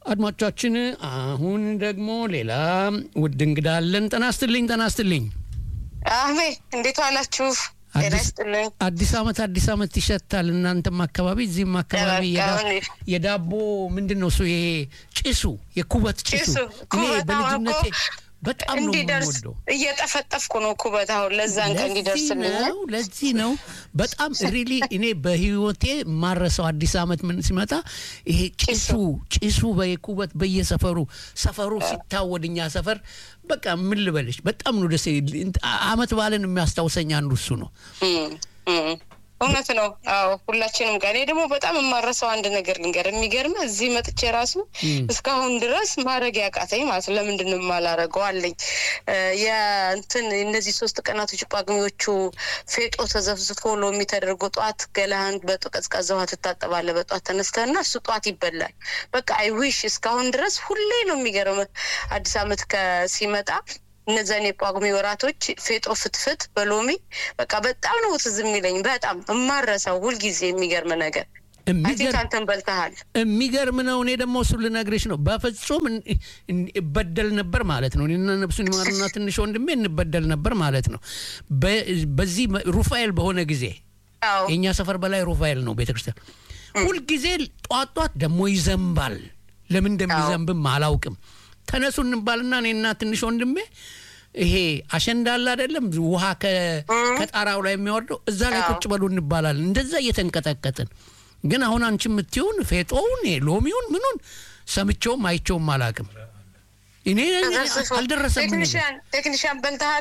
አድማጮቻችን አሁን ደግሞ ሌላ ውድ እንግዳ አለን። ጤና ይስጥልኝ። ጤና ይስጥልኝ። አህሜ እንዴት ዋላችሁ? ጤና ይስጥልኝ። አዲስ አመት አዲስ አመት ይሸታል። እናንተም አካባቢ እዚህም አካባቢ የዳቦ ምንድን ነው እሱ ይሄ ጭሱ የኩበት ጭሱ እኔ በልጅነቴ በጣም ነው እንዲደርስ የምወደው። እየጠፈጠፍኩ ነው ኩበት አሁን ለዛን ቀን እንዲደርስልኝ ነው ለዚህ ነው በጣም ሪሊ እኔ በህይወቴ ማረሰው አዲስ አመት ምን ሲመጣ ይሄ ጭሱ ጭሱ በየኩበት በየሰፈሩ ሰፈሩ ሲታወድ እኛ ሰፈር በቃ ምን ልበልሽ በጣም ነው ደስ አመት በዓልን የሚያስታውሰኝ አንዱ እሱ ነው። እውነት ነው። አዎ ሁላችንም ጋር እኔ ደግሞ በጣም የማረሰው አንድ ነገር ልንገር። የሚገርም እዚህ መጥቼ ራሱ እስካሁን ድረስ ማድረግ ያቃተኝ ማለት ነው። ለምንድን ነው የማላረገው አለኝ። የእንትን እነዚህ ሶስት ቀናቶች ጳጉሜዎቹ ፌጦ ተዘፍዝፎ ሎሚ ተደርጎ ጠዋት ገላህን በቀዝቃዛ ውሃ ትታጠባለህ። በጠዋት ተነስተህና እሱ ጠዋት ይበላል። በቃ አይ ዊሽ እስካሁን ድረስ ሁሌ ነው የሚገርም አዲስ አመት ከሲመጣ እነዛን የጳጉሜ ወራቶች ፌጦ ፍትፍት በሎሚ በቃ በጣም ነው ትዝ የሚለኝ። በጣም እማረሰው ሁልጊዜ የሚገርም ነገር አንተን በልተሃል። የሚገርም ነው። እኔ ደግሞ እሱን ልነግርሽ ነው። በፍጹም እበደል ነበር ማለት ነው። እኔና ነብሱን ይማርና ትንሽ ወንድሜ እንበደል ነበር ማለት ነው። በዚህ ሩፋኤል በሆነ ጊዜ የእኛ ሰፈር በላይ ሩፋኤል ነው ቤተክርስቲያን። ሁልጊዜ ጧት ጧት ደግሞ ይዘንባል። ለምን እንደሚዘንብም አላውቅም። ተነሱ እንባልና እኔና ትንሽ ወንድሜ ይሄ አሸንዳ አለ አይደለም፣ ውሃ ከጣራው ላይ የሚወርደው እዛ ላይ ቁጭ በሉ እንባላለን። እንደዛ እየተንቀጠቀጥን ግን አሁን አንቺ የምትይውን ፌጦውን ሎሚውን ምኑን ሰምቼውም አይቼውም አላውቅም። እኔ አልደረሰም። ቴክኒሽያን በልተሃል?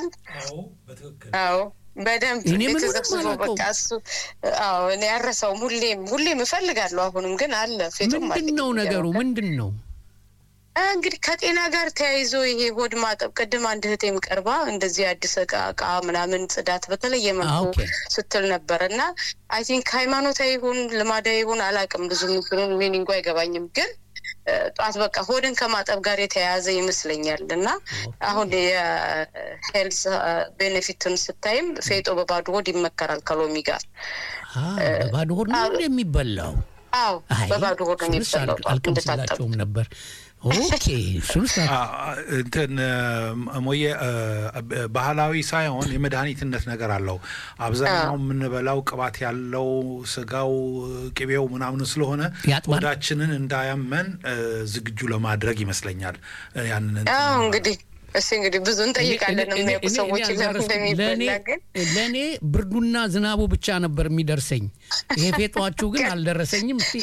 አዎ በደንብ እኔ ምንም ተዘብስቦ በቃ እሱ አዎ እኔ ያረሰውም ሁሌም ሁሌም እፈልጋለሁ። አሁንም ግን አለ ፌጦም ምንድን ነው ነገሩ? ምንድን ነው እንግዲህ ከጤና ጋር ተያይዞ ይሄ ሆድ ማጠብ፣ ቅድም አንድ እህቴም ቀርባ እንደዚህ አዲስ እቃ እቃ ምናምን ጽዳት በተለየ መልኩ ስትል ነበር እና አይ ቲንክ ሃይማኖታዊ ይሁን ልማዳዊ ይሁን አላውቅም፣ ብዙ ምክሩን ሚኒንጉ አይገባኝም ግን ጠዋት በቃ ሆድን ከማጠብ ጋር የተያያዘ ይመስለኛል እና አሁን የሄልስ ቤኔፊትን ስታይም ፌጦ በባዶ ሆድ ይመከራል ከሎሚ ጋር። በባዶ ሆድ ነው የሚበላው? አዎ በባዶ ሆድ ነው የሚበላው። አልቀምስላቸውም ነበር። ኦኬ እሱንስ እንትን ሞየ ባህላዊ ሳይሆን የመድኃኒትነት ነገር አለው። አብዛኛው የምንበላው ቅባት ያለው ስጋው፣ ቅቤው ምናምን ስለሆነ ሆዳችንን እንዳያመን ዝግጁ ለማድረግ ይመስለኛል ያንን እንግዲህ እስ እንግዲህ ብዙ እንጠይቃለን የሚያውቁ ሰዎች እንደሚበላ ግን ለእኔ ብርዱና ዝናቡ ብቻ ነበር የሚደርሰኝ። ይሄ ፌጧችሁ ግን አልደረሰኝም። እስቲ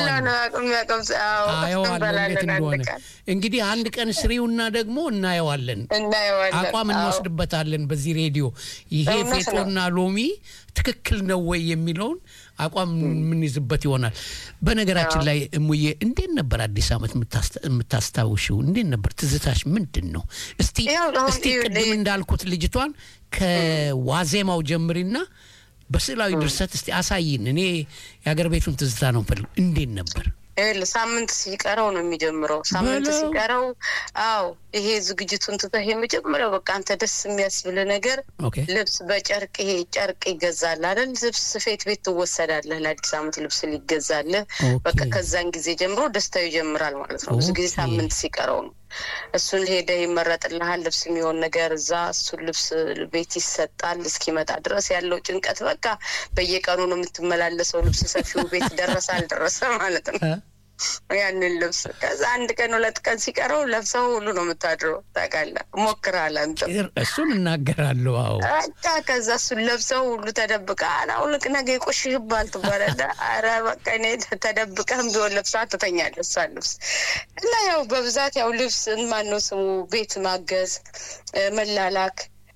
አየዋለሁ እንዴት እንደሆነ። እንግዲህ አንድ ቀን ስሪውና ደግሞ እናየዋለን፣ አቋም እንወስድበታለን በዚህ ሬዲዮ። ይሄ ፌጦና ሎሚ ትክክል ነው ወይ የሚለውን አቋም የምንይዝበት ይሆናል። በነገራችን ላይ እሙዬ እንዴት ነበር አዲስ ዓመት የምታስታውሽው? እንዴት ነበር ትዝታሽ? ምንድን ነው? እስቲ እስቲ ቅድም እንዳልኩት ልጅቷን ከዋዜማው ጀምሪና በስዕላዊ ድርሰት እስቲ አሳይን። እኔ የሀገር ቤቱን ትዝታ ነው ፈልግ። እንዴት ነበር? ሳምንት ሲቀረው ነው የሚጀምረው። ሳምንት ሲቀረው አዎ፣ ይሄ ዝግጅቱን ትተህ የመጀመሪያው በቃ አንተ ደስ የሚያስብል ነገር ልብስ በጨርቅ ይሄ ጨርቅ ይገዛል አይደል? ልብስ ስፌት ቤት ትወሰዳለህ። ለአዲስ ዓመት ልብስ ሊገዛልህ በቃ ከዛን ጊዜ ጀምሮ ደስታው ይጀምራል ማለት ነው። ብዙ ጊዜ ሳምንት ሲቀረው ነው። እሱን ሄደ ይመረጥልሃል ልብስ የሚሆን ነገር እዛ እሱን ልብስ ቤት ይሰጣል። እስኪመጣ ድረስ ያለው ጭንቀት በቃ በየቀኑ ነው የምትመላለሰው። ልብስ ሰፊው ቤት ደረሰ አልደረሰ ማለት ነው ያንን ልብስ ከዛ አንድ ቀን ሁለት ቀን ሲቀረው ለብሰው ሁሉ ነው የምታድረው። ታውቃለህ፣ ሞክረሃል አንተ። እሱን እናገራለሁ። አዎ በቃ ከዛ እሱን ለብሰው ሁሉ ተደብቀ አውልቅ ነገ ይቆሽሽባል ትባላለህ። አረ በቃ እኔ ተደብቀህም ቢሆን ለብሳ ትተኛለህ እሷን ልብስ እና ያው በብዛት ያው ልብስ ማነው ስሙ ቤት ማገዝ መላላክ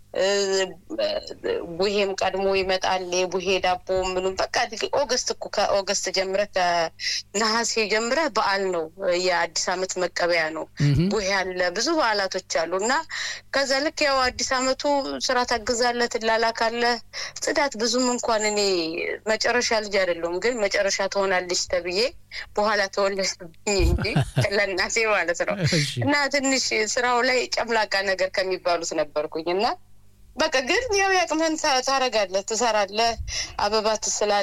ቡሄም ቀድሞ ይመጣል። የቡሄ ዳቦ ምኑም በቃ ኦገስት እኮ ከኦገስት ጀምረህ ከነሐሴ ጀምረህ በዓል ነው። የአዲስ ዓመት መቀበያ ነው። ቡሄ አለ፣ ብዙ በዓላቶች አሉ እና ከዛ ልክ ያው አዲስ ዓመቱ ስራ ታግዛለህ፣ ትላላካለህ። ጽዳት ብዙም እንኳን እኔ መጨረሻ ልጅ አይደለሁም፣ ግን መጨረሻ ትሆናለች ተብዬ በኋላ ተወለድብኝ እንጂ ለእናቴ ማለት ነው እና ትንሽ ስራው ላይ ጨምላቃ ነገር ከሚባሉት ነበርኩኝ እና በቃ ግን ያው ያቅምህን ታረጋለህ፣ ትሰራለህ፣ አበባ ትስላለህ።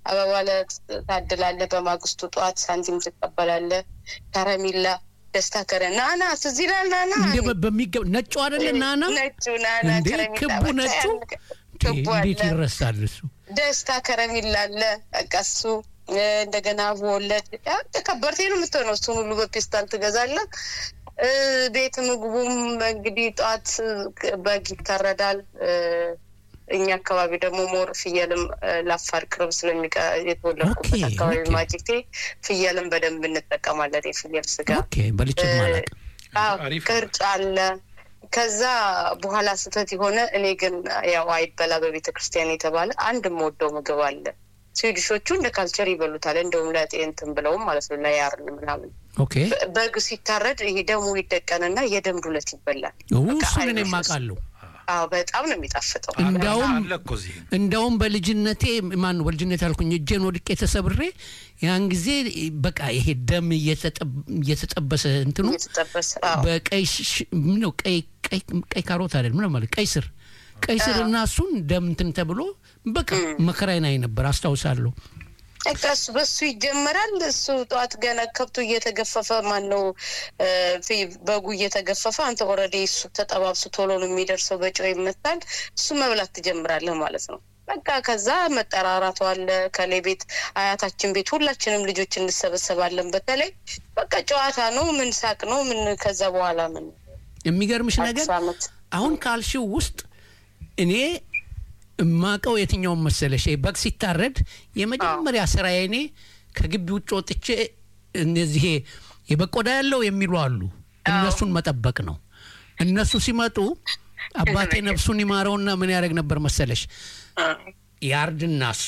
አበባ ታድላለህ። በማግስቱ ጠዋት ሳንቲም ትቀበላለህ። ከረሚላ ደስታ ከረ ናና ትዝ ይላል። ናና በሚገባ ነጩ አይደለ? ናና ነጩ ናና እንዴ ከረሚላ ክቡ ነጩ ክቡ እንዴት አለ። ይረሳል እሱ? ደስታ ከረሚላ አለ። በቃ እሱ እንደገና ወለድ ከበርቴ ነው የምትሆነው። እሱን ሁሉ በፔስታል ትገዛለህ። እ፣ ቤት ምግቡም እንግዲህ ጠዋት በግ ይታረዳል። እ፣ እኛ አካባቢ ደግሞ ሞር ፍየልም እ፣ ለአፋር ቅርብ ስለሚቀ የተወለድኩበት ኦኬ፣ አካባቢ ኦኬ። ማጅቴ ፍየልም በደንብ እንጠቀማለን። የፍየል ስጋ ኦኬ በልቼ ማለቅ አዎ፣ አሪፍ። ቅርጫ አለ። ከዛ በኋላ ስህተት የሆነ እኔ ግን ያው አይበላ በቤተ ክርስቲያን የተባለ አንድ የምወደው ምግብ አለ። ስዊድሾቹ እንደ ካልቸር ይበሉታል። እንደውም ለጤንትን ብለውም ማለት ነው ለያርን ምናምን ኦኬ በ- በግ ሲታረድ ይሄ ደሙ ይደቀንና የደም ዱለት ይበላል። በቃ እሱን እኔ አይነት የማውቃለሁ። አዎ በጣም ነው የሚጣፍጠው። እንዳውም አለ እኮ እዚህ እንዳውም በልጅነቴ ማን ነው በልጅነቴ ያልኩኝ እጄን ወድቄ ተሰብሬ ያን ጊዜ በቃ ይሄ ደም እየተጠብ- እየተጠበሰ እንትኑ የተጠበሰ አዎ በቀይ ሽ- ምን ነው ቀይ ቀይ ቀይ ካሮት አይደል ምን ማለት ቀይ ስር ቀይ ስር እና እሱን ደም እንትን ተብሎ በቃ መከራዬን አይ ነበር አስታውሳለሁ። በቃ እሱ በሱ ይጀመራል። እሱ ጠዋት ገና ከብቱ እየተገፈፈ ማን ነው እ፣ ፊ- በጉ እየተገፈፈ አንተ ኦልሬዲ እሱ ተጠባብሱ ቶሎ ነው የሚደርሰው፣ በጨው ይመታል። እሱ መብላት ትጀምራለህ ማለት ነው። በቃ ከዛ መጠራራቱ አለ። ከሌ ቤት አያታችን ቤት ሁላችንም ልጆች እንሰበሰባለን። በተለይ በቃ ጨዋታ ነው፣ ምን ሳቅ ነው፣ ምን ከዛ በኋላ ምን የሚገርምሽ ነገር አዲስ ዓመት አሁን ካልሽው ውስጥ እኔ እማቀው የትኛውን መሰለሽ ይሄ በግ ሲታረድ የመጀመሪያ ስራዬ እኔ ከግቢ ውጭ ወጥቼ እነዚህ የበግ ቆዳ ያለው የሚሉ አሉ እነሱን መጠበቅ ነው። እነሱ ሲመጡ አባቴ ነፍሱን ይማረውና ምን ያደርግ ነበር መሰለሽ እ፣ ያርድና እሱ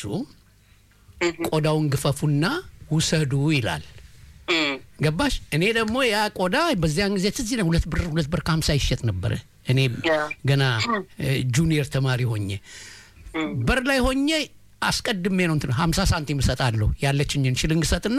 ቆዳውን ግፈፉና ውሰዱ ይላል። እ፣ ገባሽ? እኔ ደግሞ ያ ቆዳ በዚያን ጊዜ ትዝ ይለኝ ሁለት ብር ሁለት ብር ከሀምሳ ይሸጥ ነበረ። እኔ ያ። ገና ጁኒየር ተማሪ ሆኜ በር ላይ ሆኜ አስቀድሜ ነው እንትን ሀምሳ ሳንቲም እሰጣለሁ ያለችኝን ሽልንግ ሰጥና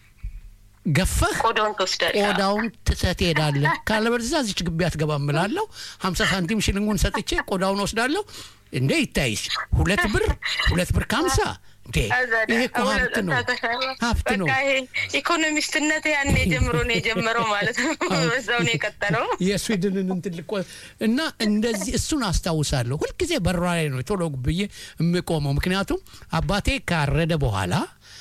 ገፈህ ቆዳውን ትወስዳለህ። ቆዳውን ትተህ ትሄዳለህ። ካለበለዚያ እዚች ግቢ አትገባም እላለሁ። ሀምሳ ሳንቲም ሽልንጉን ሰጥቼ ቆዳውን ወስዳለሁ። እንዴ ይታይሽ ሁለት ብር ሁለት ብር ከሀምሳ እንዴ ይሄ እኮ ሀብት ነው ሀብት ነው። በቃ ይሄ ኢኮኖሚስትነት ያኔ ጀምሮ ነው የጀመረው ማለት ነው። በዛው ነው የቀጠለው። የስዊድንን እንትን ልቆ እና እንደዚህ እሱን አስታውሳለሁ። ሁልጊዜ በሯ ላይ ነው ቶሎ ብዬ የምቆመው። ምክንያቱም አባቴ ካረደ በኋላ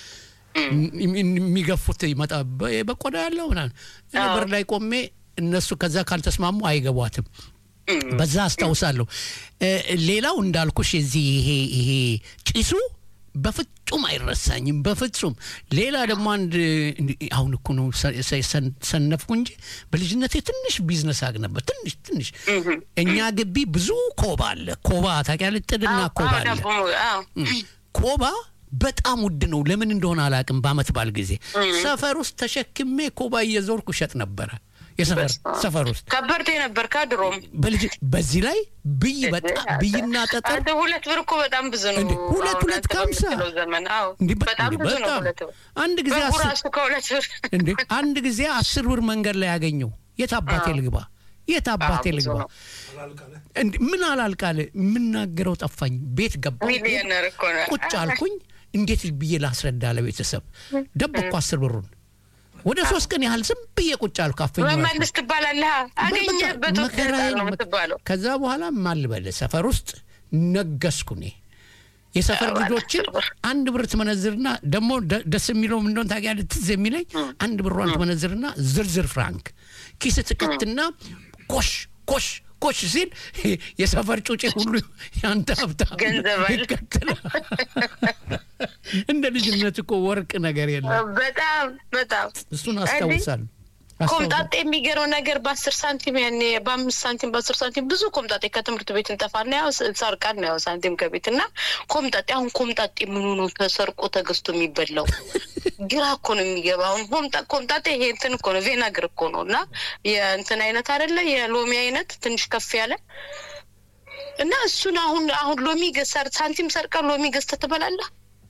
የሚገፉት ይመጣ በቆዳ ያለው ምናምን እኔ በር ላይ ቆሜ እነሱ ከዛ ካልተስማሙ አይገቧትም። በዛ አስታውሳለሁ። እ፣ ሌላው እንዳልኩሽ የዚህ ይሄ ይሄ ጭሱ በፍጹም አይረሳኝም። በፍጹም ሌላ ደግሞ አንድ እንዲ- አሁን እኮ ነው ሰ- ሰ- ሰን- ሰነፍኩ እንጂ በልጅነቴ ትንሽ ቢዝነስ አግ ነበር። ትንሽ ትንሽ እኛ ግቢ ብዙ ኮባ አለ። ኮባ ታውቂያለሽ? ጥድና ኮባ አዎ፣ አለ። ዳቦ አዎ። ኮባ በጣም ውድ ነው። ለምን እንደሆነ አላውቅም። በአመት ባል ጊዜ ሰፈር ውስጥ ተሸክሜ ኮባ እየዞርኩ እሸጥ ነበረ። የሰፈር ሰፈር ውስጥ ከበርቴ ነበር ከድሮም በልጅ በዚህ ላይ ብይ በጣም ብይና ጠጠር አንተ ሁለት ብር እኮ በጣም ብዙ ነው። እንዴ፣ ሁለት አሁን ሁለት አንተ ከሀምሳ? በምትለው ዘመን አዎ፣ እንዲህ በ- በጣም እንዲህ ብዙ ነው በጣም ሁለት ብር። አንድ ጊዜ በጉ አስር ራሱ ከሁለት ብር እንዴ አንድ ጊዜ አስር ብር መንገድ ላይ ያገኘው የት አባቴ ልግባ የት አባቴ አዎ፣ ብዙ ልግባ ነው። እንዴ ምን አላልቃለ የምናገረው ጠፋኝ ቤት ገባሁ ሚሊዮነር እኮ ነው። ቁጭ አልኩኝ እንዴት ብዬ ላስረዳ ለቤተሰብ ደበቅኩ አስር ብሩን ወደ ሶስት ቀን ያህል ዝም ብዬ ቁጭ አልኩ አፈኝ መመልስ ትባላለህ። አገኘህበት ወቅት መከራዬን ነው መ- የምትባለው። ከዛ በኋላ ማልበል ሰፈር ውስጥ ነገስኩ እኔ የሰፈር አዎ፣ ልጆችን አስር ብር። አንድ ብር ትመነዝርና ደግሞ ደ- ደስ የሚለው ምን እንደሆነ ታውቂያለሽ? ትዝ የሚለኝ አንድ ብሯን ትመነዝርና ዝርዝር ፍራንክ ኪስ ትከትና ኮሽ ኮሽ ኮሽ ሲል የሰፈር ጩጬ ሁሉ ያንተ ሀብታም ገንዘብ አለ። ይከተላል። እንደ ልጅነት እኮ ወርቅ ነገር የለም። በጣም በጣም እሱን አስታውሳለሁ። አስታውሳለሁ። ኮምጣጤ የሚገርመው ነገር በአስር ሳንቲም ያኔ በአምስት ሳንቲም በአስር ሳንቲም ብዙ ኮምጣጤ ከትምህርት ቤት እንጠፋና ያው ሰርቃን ነው ያው ሳንቲም ከቤት እና ኮምጣጤ አሁን ኮምጣጤ ምኑ ነው ተሰርቆ ተገዝቶ የሚበላው? ግራ እኮ ነው የሚገባ። አሁን ኮምጣ- ኮምጣጤ ይሄ እንትን እኮ ነው ቬናግር እኮ ነው እና የእንትን አይነት አይደለ የሎሚ አይነት ትንሽ ከፍ ያለ እና እሱን አሁን አሁን ሎሚ ገ- ሰር- ሳንቲም ሰርቀ ሎሚ ገዝተህ ትበላለህ?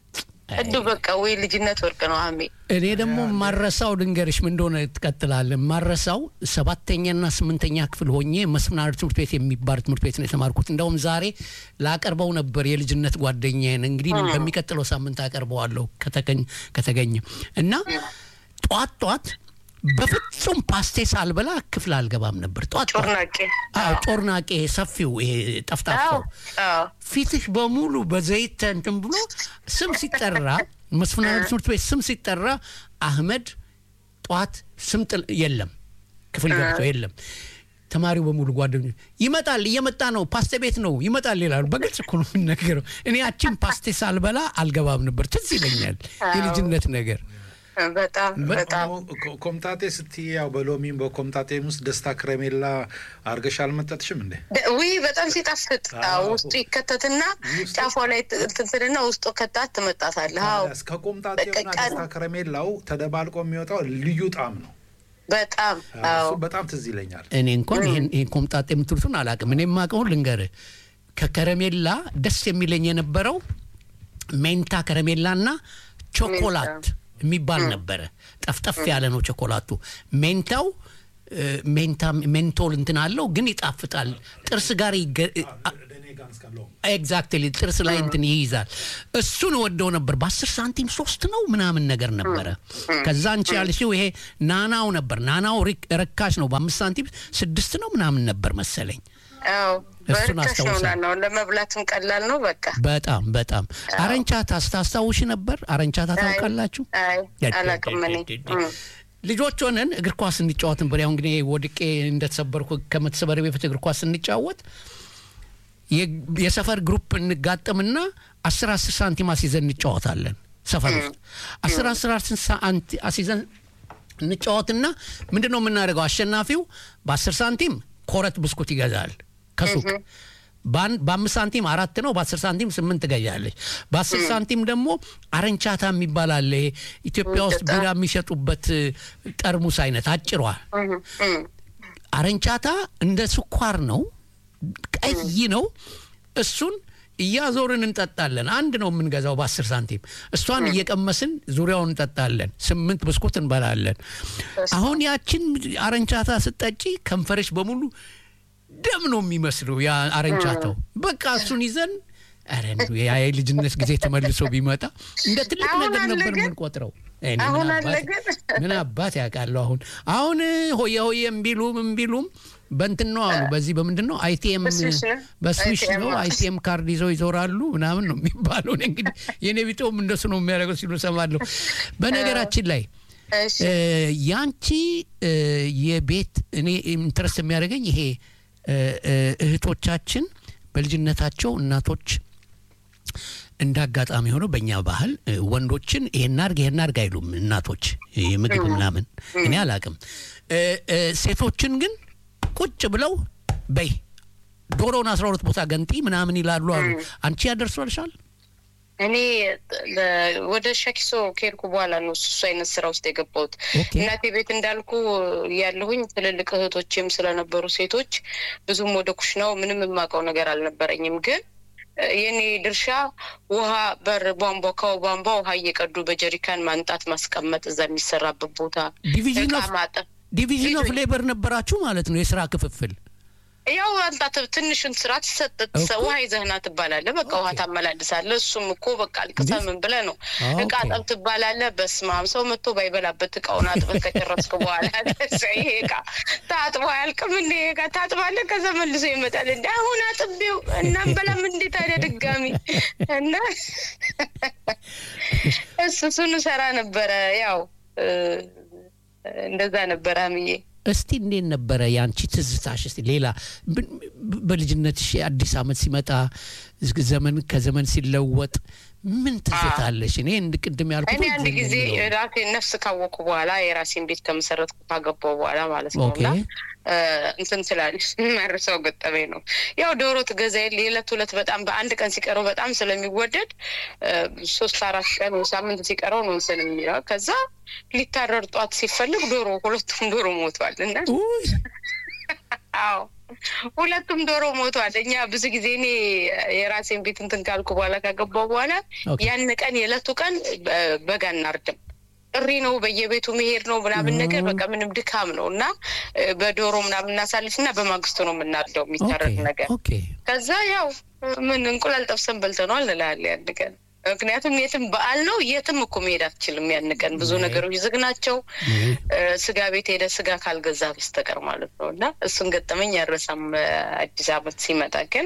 እዱ በቃ ወይ ልጅነት ወርቅ ነው አሜ እኔ ደግሞ ማረሳው ድንገርሽ ምን እንደሆነ ትቀጥላለን። ማረሳው ሰባተኛና ስምንተኛ ክፍል ሆኜ መስምናር ትምህርት ቤት የሚባል ትምህርት ቤት ነው የተማርኩት። እንደውም ዛሬ ላቀርበው ነበር የልጅነት ጓደኛዬን። እንግዲህ በሚቀጥለው ሳምንት አቀርበዋለሁ ከተገኘ እና ጧት ጧት በፍጹም ፓስቴ ሳልበላ ክፍል አልገባም ነበር። ጧት ጮርናቄ ጮርናቄ ሰፊው ይሄ ጠፍጣፋው ፊትሽ በሙሉ በዘይት እንትን ብሎ ስም ሲጠራ መስፍናዊ ትምህርት ቤት ስም ሲጠራ አህመድ ጠዋት ስም የለም ክፍል ገብቶ የለም። ተማሪው በሙሉ ጓደኞች ይመጣል፣ እየመጣ ነው፣ ፓስቴ ቤት ነው ይመጣል ይላሉ። በግልጽ እኮ ነው የምንነገረው። እኔ ያችን ፓስቴ ሳልበላ አልገባም ነበር። ትዝ ይለኛል የልጅነት ነገር። በጣም በጣም ኮምጣጤ ስትይ ያው በሎሚም በኮምጣጤም ውስጥ ደስታ ከረሜላ አርገሽ አልመጠጥሽም እንዴ? ውይ በጣም ሲጣፍጥ ውስጡ ይከተትና ጫፏ ላይ ትንትንና ውስጡ ከታት ትመጣታለህ። አዎ ከኮምጣጤውና ደስታ ከረሜላው ተደባልቆ የሚወጣው ልዩ ጣዕም ነው። በጣም እሱ በጣም ትዝ ይለኛል። እኔ እንኳን ይህን ኮምጣጤ የምትሉትን አላውቅም። እኔ የማውቀውን ልንገርህ፣ ከከረሜላ ደስ የሚለኝ የነበረው ሜንታ ከረሜላና ቾኮላት የሚባል ነበረ። ጠፍጠፍ ያለ ነው ቾኮላቱ። ሜንታው ሜንታ ሜንቶል እንትን አለው ግን ይጣፍጣል። ጥርስ ጋር ኤግዛክትሊ ጥርስ ላይ እንትን ይይዛል። እሱን ወደው ነበር። በአስር ሳንቲም ሶስት ነው ምናምን ነገር ነበረ። ከዛ አንቺ ያልሽው ይሄ ናናው ነበር። ናናው ርካሽ ነው። በአምስት ሳንቲም ስድስት ነው ምናምን ነበር መሰለኝ። እሱን አስታውሳለሁ። ለመብላትም ቀላል ነው። በቃ በጣም በጣም አረንቻታ ስታስታውሽ ነበር? አረንቻታ ታውቃላችሁ? አላውቅም እኔ ልጆች ሆነን እግር ኳስ እንጫወት ነበር። ያው እንግዲህ ወድቄ እንደተሰበርኩ ከመተሰበረ በፊት እግር ኳስ እንጫወት የሰፈር ግሩፕ እንጋጠምና አስር አስር ሳንቲም አስይዘን እንጫወታለን። ሰፈር ውስጥ አስር አስር አስይዘን እንጫወትና ምንድን ነው የምናደርገው? አሸናፊው በአስር ሳንቲም ኮረት ብስኩት ይገዛል ከሱቅ በአምስት ሳንቲም አራት ነው። በአስር ሳንቲም ስምንት ትገዣለች። በአስር ሳንቲም ደግሞ አረንቻታ የሚባል አለ። ይሄ ኢትዮጵያ ውስጥ ቢራ የሚሸጡበት ጠርሙስ አይነት አጭሯ አረንቻታ እንደ ስኳር ነው፣ ቀይ ነው። እሱን እያዞርን እንጠጣለን። አንድ ነው የምንገዛው በአስር ሳንቲም። እሷን እየቀመስን ዙሪያውን እንጠጣለን። ስምንት ብስኩት እንበላለን። አሁን ያችን አረንቻታ ስጠጪ ከንፈርሽ በሙሉ ደም ነው የሚመስለው ያ አረንቻታው። በቃ እሱን ይዘን ኧረ ያ የልጅነት ጊዜ ተመልሶ ቢመጣ እንደ ትልቅ ነገር ነበር የምንቆጥረው። ምን አባት ያውቃለሁ። አሁን አሁን ሆየ ሆየ እምቢሉም እምቢሉም በንትን ነው አሉ። በዚህ በምንድን ነው አይቲኤም በስዊሽ ነው አይቲኤም ካርድ ይዘው ይዞራሉ ምናምን ነው የሚባለው። እንግዲህ የኔ ቢጤውም እንደሱ ነው የሚያደርገው ሲሉ ሰማለሁ። በነገራችን ላይ ያንቺ የቤት እኔ ኢንትረስት የሚያደርገኝ ይሄ እህቶቻችን በልጅነታቸው እናቶች እንደ አጋጣሚ ሆነው በእኛ ባህል ወንዶችን ይሄን አርግ ይሄን አርግ አይሉም እናቶች የምግብ ምናምን እኔ አላቅም። ሴቶችን ግን ቁጭ ብለው በይ ዶሮውን አስራ ሁለት ቦታ ገንጢ ምናምን ይላሉ አሉ። አንቺ ያደርሷልሻል? እኔ ወደ ሸኪሶ ከሄድኩ በኋላ ነው እሱ አይነት ስራ ውስጥ የገባሁት። እናቴ ቤት እንዳልኩ ያለሁኝ ትልልቅ እህቶችም ስለነበሩ ሴቶች ብዙም ወደ ኩሽናው ምንም የማውቀው ነገር አልነበረኝም። ግን የኔ ድርሻ ውሃ በር ቧንቧ ከው ቧንቧ ውሃ እየቀዱ በጀሪካን ማንጣት፣ ማስቀመጥ እዛ የሚሰራበት ቦታ ዲቪዥን ኦፍ ሌበር ነበራችሁ ማለት ነው፣ የስራ ክፍፍል ያው አንተ ትንሹን ስራ ትሰጥ ውሃ ይዘህና ትባላለህ። በቃ ውሃ ታመላልሳለህ። እሱም እኮ በቃ አልቅሰህ ምን ብለህ ነው እቃ ጠብ ትባላለህ። በስመ አብ ሰው መጥቶ ባይበላበት እቃውን አጥበህ ከጨረስክ በኋላ ይሄ እቃ ታጥቦ አያልቅም እንዴ? እቃ ታጥባለህ፣ ከዛ መልሶ ይመጣል። እንደ አሁን አጥቤው እናም በላም እንዴ ታዲያ ድጋሚ እና እሱ እሱን ሰራ ነበረ። ያው እንደዛ ነበረ አምዬ እስቲ እንዴት ነበረ የአንቺ ትዝታሽ? እስቲ ሌላ በልጅነትሽ አዲስ አመት ሲመጣ ዘመን ከዘመን ሲለወጥ ምን ትዝታለሽ? እኔ እንድ ቅድም ያልኩት እኔ አንድ ጊዜ ራሴ ነፍስ ካወቅኩ በኋላ የራሴን ቤት ከመሰረትኩ ካገባሁ በኋላ ማለት ነው እና እንትን ስላለች መርሰው ገጠመኝ ነው። ያው ዶሮ ትገዛ የለ የዕለት ሁለት በጣም በአንድ ቀን ሲቀረው በጣም ስለሚወደድ ሶስት አራት ቀን ሳምንት ሲቀረው ነው እንትን የሚለው ከዛ ሊታረር ጧት ሲፈልግ ዶሮ ሁለቱም ዶሮ ሞቷል እና አዎ ሁለቱም ዶሮ ሞቷል። እኛ ብዙ ጊዜ እኔ የራሴን ቤት እንትን ካልኩ በኋላ ካገባው በኋላ ያን ቀን የዕለቱ ቀን በጋ እናርድም ጥሪ ነው፣ በየቤቱ መሄድ ነው ምናምን ነገር በቃ ምንም ድካም ነው እና በዶሮ ምናምን እናሳልፍ እና በማግስቱ ነው የምናርደው የሚታረድ ነገር። ከዛ ያው ምን እንቁላል ጠብሰን በልተነዋል እንላለን ያን ቀን ምክንያቱም የትም በዓል ነው። የትም እኮ መሄድ አትችልም። ያን ቀን ብዙ ነገሮች ዝግ ናቸው። ስጋ ቤት ሄደ ስጋ ካልገዛ በስተቀር ማለት ነው እና እሱን ገጠመኝ ያረሳም። አዲስ ዓመት ሲመጣ ግን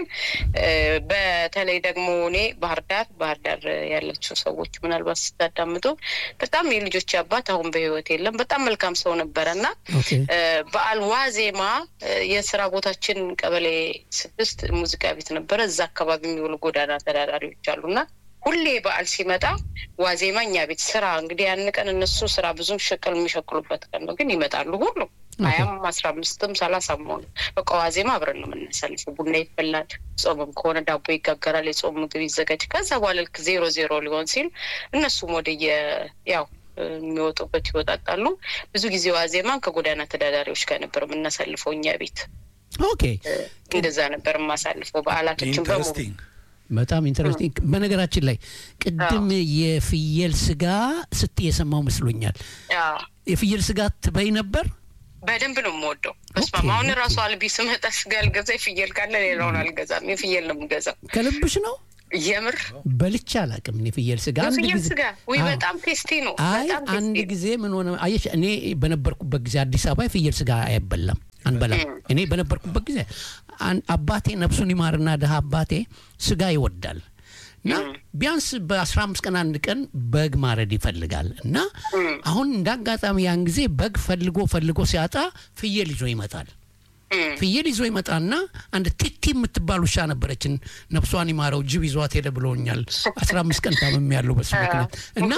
በተለይ ደግሞ እኔ ባህር ዳር ባህር ዳር ያለችው ሰዎች ምናልባት ስታዳምጡ በጣም የልጆች አባት አሁን በህይወት የለም። በጣም መልካም ሰው ነበረ እና በዓል ዋዜማ የስራ ቦታችን ቀበሌ ስድስት ሙዚቃ ቤት ነበረ። እዛ አካባቢ የሚውሉ ጎዳና ተዳዳሪዎች አሉና ሁሌ በዓል ሲመጣ ዋዜማ እኛ ቤት ስራ እንግዲህ ያን ቀን እነሱ ስራ ብዙም ሸቅል የሚሸቅሉበት ቀን ነው፣ ግን ይመጣሉ ሁሉ ሀያም አስራ አምስትም ሰላሳም ሆነ በቃ ዋዜማ አብረን ነው የምናሳልፈው። ቡና ይፈላል፣ ጾምም ከሆነ ዳቦ ይጋገራል፣ የጾም ምግብ ይዘጋጅ። ከዛ በኋላ ልክ ዜሮ ዜሮ ሊሆን ሲል እነሱም ወደየ ያው የሚወጡበት ይወጣጣሉ። ብዙ ጊዜ ዋዜማን ከጎዳና ተዳዳሪዎች ጋር ነበር የምናሳልፈው እኛ ቤት። ኦኬ እንደዛ ነበር የማሳልፈው በዓላቶችን በሙሉ በጣም ኢንተረስቲንግ። በነገራችን ላይ ቅድም የፍየል ስጋ ስትይ የሰማው መስሎኛል። የፍየል ስጋ ትበይ ነበር? በደንብ ነው የምወደው። በስማም አሁን ራሱ አልቢ ስመጣ ስጋ አልገዛ የፍየል ካለ ሌላውን አልገዛም። የፍየል ነው የምገዛው። ከልብሽ ነው? የምር በልቼ አላውቅም። የፍየል ስጋ የፍየል ስጋ ወይ በጣም ቴስቲ ነው። አይ አንድ ጊዜ ምን ሆነ አየሽ፣ እኔ በነበርኩበት ጊዜ አዲስ አበባ የፍየል ስጋ አይበላም አንበላም። እኔ በነበርኩበት ጊዜ አባቴ ነፍሱን ይማርና ድሀ አባቴ ስጋ ይወዳል እና ቢያንስ በአስራ አምስት ቀን አንድ ቀን በግ ማረድ ይፈልጋል እና አሁን እንደ አጋጣሚ ያን ጊዜ በግ ፈልጎ ፈልጎ ሲያጣ ፍየል ይዞ ይመጣል። ፍየል ይዞ ይመጣና አንድ ቲቲ የምትባል ውሻ ነበረችን፣ ነፍሷን ይማረው ጅብ ይዟት ሄደ ብሎኛል። አስራ አምስት ቀን ታምም ያለው በሱ ምክንያት እና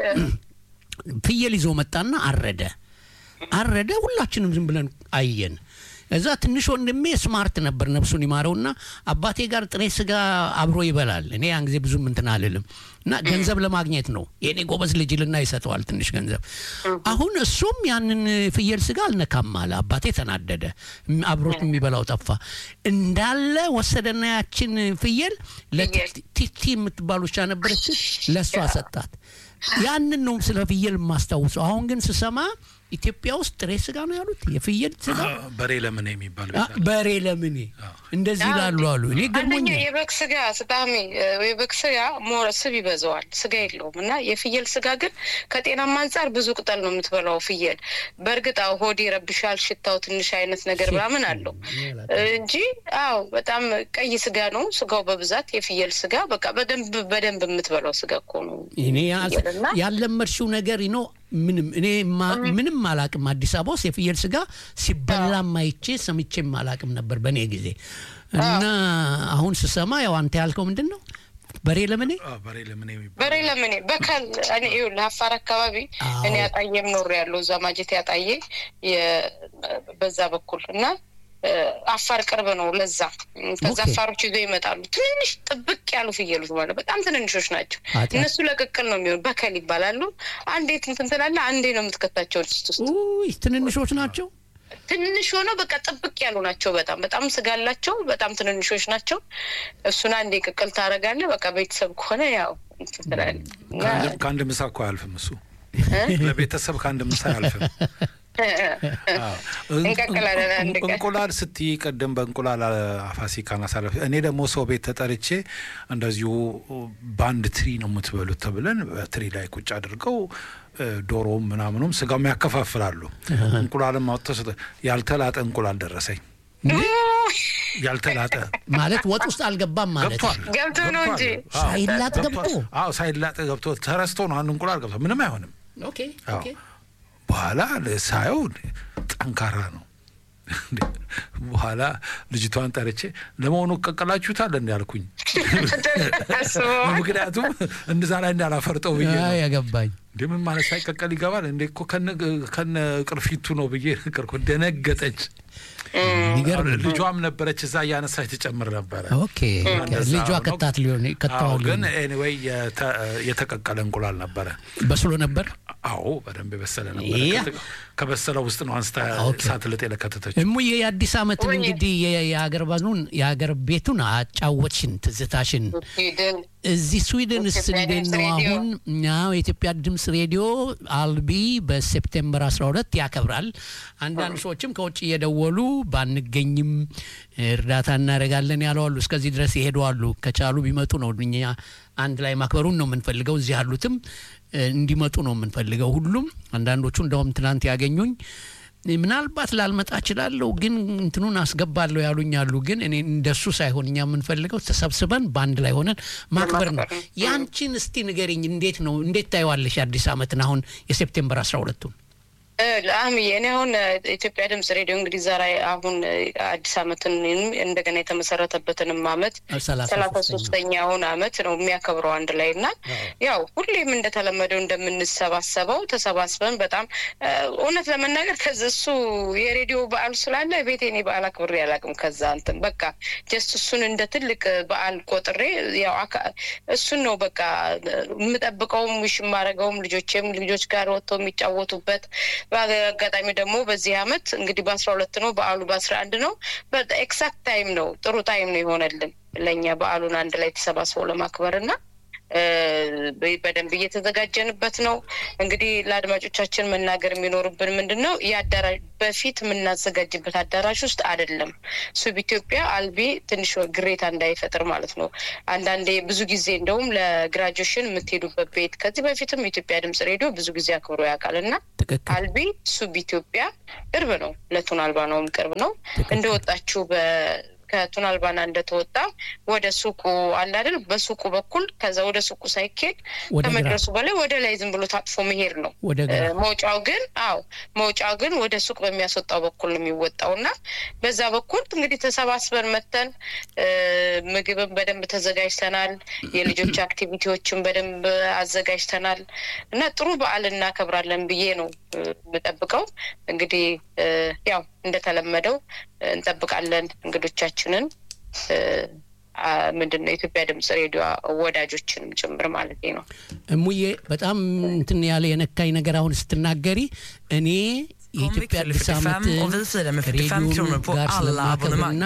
ፍየል ይዞ መጣና አረደ አረደ። ሁላችንም ዝም ብለን አየን። እዛ ትንሽ ወንድሜ ስማርት ነበር ነፍሱን ይማረውና አባቴ ጋር ጥሬ ስጋ አብሮ ይበላል። እኔ ያን ጊዜ ብዙም እንትን አልልም እና ገንዘብ ለማግኘት ነው የእኔ ጎበዝ ልጅ ልና ይሰጠዋል ትንሽ ገንዘብ። አሁን እሱም ያንን ፍየል ስጋ አልነካም አለ። አባቴ ተናደደ። አብሮት የሚበላው ጠፋ። እንዳለ ወሰደና ያችን ፍየል ለቲቲ የምትባል ውሻ ነበረች፣ ለእሷ ሰጣት። ያንን ነው ስለ ፍየል የማስታውሰው። አሁን ግን ስሰማ ኢትዮጵያ ውስጥ ጥሬ ስጋ ነው ያሉት። የፍየል ስጋ በሬ ለምኔ የሚባል በሬ ለምኔ እንደዚህ ይላሉ አሉ። እኔ አንደኛ የበግ ስጋ ስጣሚ የበግ ስጋ ሞረ ስብ ይበዛዋል፣ ስጋ የለውም እና የፍየል ስጋ ግን ከጤናማ አንጻር ብዙ ቅጠል ነው የምትበላው ፍየል። በእርግጥ አዎ ሆድ ይረብሻል፣ ሽታው ትንሽ አይነት ነገር ምናምን አለው እንጂ አዎ በጣም ቀይ ስጋ ነው ስጋው በብዛት የፍየል ስጋ በቃ በደንብ በደንብ የምትበላው ስጋ እኮ ነው። እኔ ያለመድሽው ነገር ነው ምንም እኔ ምንም አላቅም። አዲስ አበባ ውስጥ የፍየል ስጋ ሲበላም አይቼ ሰምቼም አላቅም ነበር በእኔ ጊዜ እና አሁን ስሰማ ያው አንተ ያልከው ምንድን ነው? በሬ ለምኔ በሬ ለምኔ በሬ ለምኔ በከል እኔ ለአፋር አካባቢ እኔ ያጣዬም ኖር ያለው እዛ ማጀት ያጣዬ በዛ በኩል እና አፋር ቅርብ ነው ለዛ ከዛ አፋሮች ይዞ ይመጣሉ ትንንሽ ጥብቅ ያሉ ፍየሎች ማለት በጣም ትንንሾች ናቸው እነሱ ለቅቅል ነው የሚሆኑ በከል ይባላሉ አንዴት እንትን ትላለህ አንዴ ነው የምትከታቸው ድስት ውስጥ ትንንሾች ናቸው ትንንሽ ሆነው በቃ ጥብቅ ያሉ ናቸው በጣም በጣም ስጋ አላቸው በጣም ትንንሾች ናቸው እሱን አንዴ ቅቅል ታደርጋለህ በቃ ቤተሰብ ከሆነ ያው ትላለህ ከአንድ ምሳ እኮ አያልፍም እሱ ለቤተሰብ ከአንድ ምሳ አያልፍም እንቁላል ስትይ ቅድም በእንቁላል ፋሲካን አሳለፍ። እኔ ደግሞ ሰው ቤት ተጠርቼ እንደዚሁ በአንድ ትሪ ነው የምትበሉት ተብለን በትሪ ላይ ቁጭ አድርገው ዶሮም ምናምኑም ስጋም ያከፋፍላሉ። እንቁላልም አውጥተው ያልተላጠ እንቁላል ደረሰኝ። ያልተላጠ ማለት ወጥ ውስጥ አልገባም ማለት ገብቶ ነው እንጂ ሳይላጥ ገብቶ አዎ፣ ሳይላጥ ገብቶ ተረስቶ ነው አንድ እንቁላል ገብቶ ምንም አይሆንም። ኦኬ ኦኬ በኋላ ሳየው ጠንካራ ነው። በኋላ ልጅቷን ጠርቼ ለመሆኑ ቀቀላችሁታል እንዲ ያልኩኝ፣ ምክንያቱም እንደዛ ላይ እንዳላፈርጠው ብዬ ነው ያገባኝ። እንዴ ምን ማለት ሳይቀቀል ይገባል እንዴ? እኮ ከነ ቅርፊቱ ነው ብዬ ነገርኩ። ደነገጠች። ልጇም ነበረች እዛ እያነሳች ትጨምር ነበረ። ኦኬ ልጇ ከታት ሊሆን ከተዋል። ግን ኤኒዌይ የተቀቀለ እንቁላል ነበረ። በስሎ ነበር። አዎ በደንብ የበሰለ ነበር። ከበሰለው ውስጥ ነው አንስታ ሳትልጥ የለከተተች። እሙዬ የአዲስ ዓመትን እንግዲህ የሀገር ባኑን የሀገር ቤቱን አጫወትሽን ትዝታሽን እዚህ ስዊድንስ እንዴት ነው አሁን? ያው የኢትዮጵያ ድምፅ ሬዲዮ አልቢ በሴፕቴምበር 12 ያከብራል። አንዳንድ ሰዎችም ከውጭ እየደወሉ ባንገኝም እርዳታ እናደርጋለን ያለዋሉ። እስከዚህ ድረስ ይሄዱ አሉ። ከቻሉ ቢመጡ ነው እኛ አንድ ላይ ማክበሩን ነው የምንፈልገው። እዚህ ያሉትም እንዲመጡ ነው የምንፈልገው ሁሉም። አንዳንዶቹ እንደውም ትናንት ያገኙኝ ምናልባት ላልመጣ እችላለሁ ግን እንትኑን አስገባለሁ ያሉኝ አሉ። ግን እኔ እንደሱ ሳይሆን እኛ የምንፈልገው ተሰብስበን በአንድ ላይ ሆነን ማክበር ነው። ያንቺን እስቲ ንገሪኝ፣ እንዴት ነው እንዴት ታየዋለሽ አዲስ ዓመትን አሁን የሴፕቴምበር አስራ ሁለቱን አህምዬ እኔ አሁን ኢትዮጵያ ድምጽ ሬዲዮ እንግዲህ ዛሬ አሁን አዲስ ዓመትን እንደገና የተመሰረተበትንም ዓመት ሰላሳ ሶስተኛውን ዓመት ነው የሚያከብረው አንድ ላይ እና ያው ሁሌም እንደተለመደው እንደምንሰባሰበው ተሰባስበን በጣም እውነት ለመናገር ከዚ እሱ የሬዲዮ በዓል ስላለ ቤቴ እኔ በዓል አክብሬ አላውቅም። ከዛ እንትን በቃ ጀስት እሱን እንደ ትልቅ በዓል ቆጥሬ ያው እሱን ነው በቃ የምጠብቀውም ውሽ የማደርገውም ልጆቼም ልጆች ጋር ወጥተው የሚጫወቱበት በአጋጣሚ ደግሞ በዚህ አመት እንግዲህ በአስራ ሁለት ነው በዓሉ በአስራ አንድ ነው ኤክሳክት ታይም ነው ጥሩ ታይም ነው የሆነልን ለእኛ በዓሉን አንድ ላይ ተሰባስበው ለማክበር እና በደንብ እየተዘጋጀንበት ነው። እንግዲህ ለአድማጮቻችን መናገር የሚኖርብን ምንድን ነው የአዳራሽ በፊት የምናዘጋጅበት አዳራሽ ውስጥ አይደለም። ሱብ ኢትዮጵያ አልቢ ትንሽ ግሬታ እንዳይፈጥር ማለት ነው። አንዳንዴ ብዙ ጊዜ እንደውም ለግራጁዌሽን የምትሄዱበት ቤት ከዚህ በፊትም የኢትዮጵያ ድምጽ ሬዲዮ ብዙ ጊዜ አክብሮ ያውቃል እና አልቢ ሱብ ኢትዮጵያ ቅርብ ነው፣ ለቱን አልባ ነውም ቅርብ ነው እንደወጣችሁ በ ከቱን አልባና እንደተወጣ ወደ ሱቁ አለ አይደል? በሱቁ በኩል ከዛ ወደ ሱቁ ሳይኬድ ከመድረሱ በላይ ወደ ላይ ዝም ብሎ ታጥፎ መሄድ ነው። መውጫው ግን አዎ መውጫው ግን ወደ ሱቅ በሚያስወጣው በኩል ነው የሚወጣው እና በዛ በኩል እንግዲህ ተሰባስበን መተን ምግብን በደንብ ተዘጋጅተናል። የልጆች አክቲቪቲዎችን በደንብ አዘጋጅተናል እና ጥሩ በዓል እናከብራለን ብዬ ነው የምጠብቀው። እንግዲህ ያው እንደተለመደው እንጠብቃለን እንግዶቻችንን ምንድን ነው የኢትዮጵያ ድምጽ ሬዲዮ ወዳጆችንም ጭምር ማለት ነው። እሙዬ በጣም እንትን ያለ የነካኝ ነገር አሁን ስትናገሪ እኔ የኢትዮጵያ አዲስ ዓመት ከሬዲዮ ጋር ስለማከብርና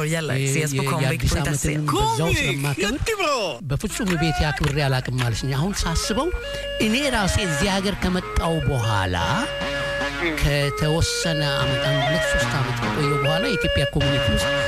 የአዲስ ዓመትን በዛው ስለማከብር በፍጹም ቤት አክብሬ አላቅም ማለት አሁን ሳስበው እኔ ራሴ እዚህ ሀገር ከመጣው በኋላ ከተወሰነ አመት አንድ ሁለት ሶስት አመት ከቆየው በኋላ የኢትዮጵያ ኮሚኒቲ ውስጥ